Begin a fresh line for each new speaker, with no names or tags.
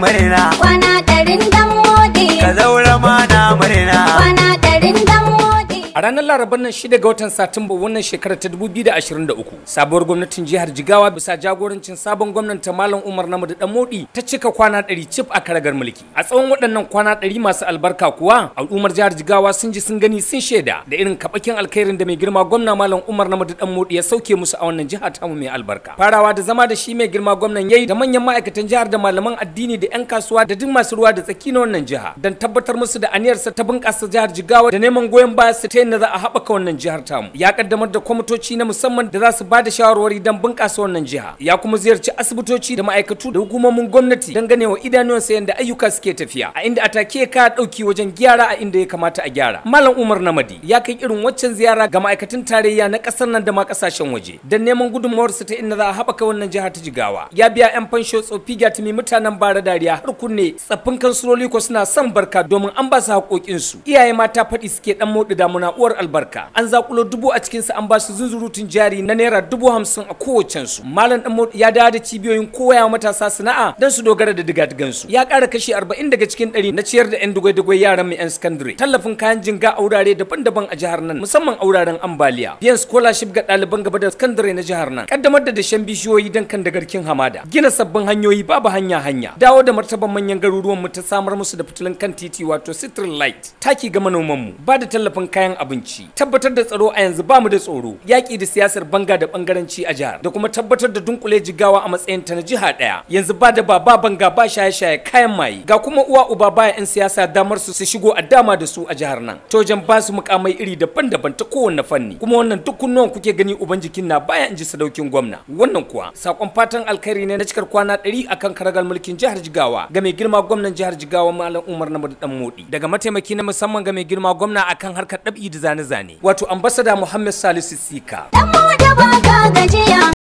murna
kwana ɗarin dan mode
ka zaura ma na murna
kwana ɗarin dan mode
A ranar Larabar nan shida ga watan Satumba wannan shekarar ta 2023 sabuwar gwamnatin jihar Jigawa bisa jagorancin sabon gwamnan ta Malam Umar Namadu Danmodi ta cika kwana 100 cif a karagar mulki. A tsawon waɗannan kwana 100 masu albarka kuwa al'ummar jihar Jigawa sun ji sun gani sun shaida da irin kabakin alkhairin da mai girma gwamna Malam Umar Namadu Danmodi ya sauke musu a wannan jiha tamu mai albarka. Farawa da zama da shi mai girma gwamnan yayi da manyan ma'aikatan jihar da malaman addini da 'yan kasuwa da duk masu ruwa da tsaki na wannan jiha don tabbatar musu da aniyarsa ta bunƙasa jihar Jigawa da neman goyon baya su ta yadda za a haɓaka wannan jihar tamu ya kaddamar da kwamitoci na musamman da za su ba da shawarwari don bunƙasa wannan jiha ya kuma ziyarci asibitoci da ma'aikatu da hukumomin gwamnati don ganewa idanuwansa yadda ayyuka suke tafiya a inda atake ka ɗauki wajen gyara a inda ya kamata a gyara malam umar namadi ya kai irin waccan ziyara ga ma'aikatan tarayya na ƙasar nan da ma ƙasashen waje don neman gudunmawarsu ta inda za a haɓaka wannan jiha ta jigawa ya biya 'yan fansho tsofi gyatumi mutanen bara dariya har kunne tsaffin kansuloli ko suna son barka domin an ba su haƙoƙinsu iyaye mata faɗi suke ɗan moɗi damuna uwar albarka an zakulo dubu a cikinsa an ba su zunzurutun jari na naira dubu hamsin a kowacensu malam ɗan ya dawo da cibiyoyin koya matasa sana'a don su dogara da digadigansu ya ƙara kashi arba'in daga cikin ɗari na ciyar da 'yan dugwai-dugwai yaran mu 'yan sakandare tallafin kayan jinga a wurare daban-daban a jihar nan musamman a wuraren ambaliya biyan scholarship ga ɗaliban gaba da sakandare na jihar nan kaddamar da dashen bishiyoyi don kan dagarkin hamada gina sabbin hanyoyi babu hanya hanya dawo da martaban manyan garuruwan mu ta samar musu da fitilun kan titi wato citral light taki ga manoman mu ba da tallafin kayan abinci tabbatar da tsaro a yanzu bamu da tsoro yaƙi da siyasar banga da bangaranci a jihar da kuma tabbatar da dunkule jigawa a matsayin ta na jiha ɗaya yanzu ba da ba ba banga ba shaye-shaye kayan maye ga kuma uwa uba baya 'yan siyasa damar su su shigo a dama da su a jihar nan ta wajen ba su mukamai iri daban-daban ta kowanne fanni kuma wannan duk kunnuwan kuke gani uban jikin na baya in ji sadaukin gwamna wannan kuwa sakon fatan alkhairi ne na cikar kwana ɗari akan karagar mulkin jihar jigawa ga mai girma gwamnan jihar jigawa malam umar na dan modi daga mataimaki na musamman ga mai girma gwamna akan harkar ɗabi da zane-zane wato ambasada muhammad salisu sika
dan mode ba ka gajiya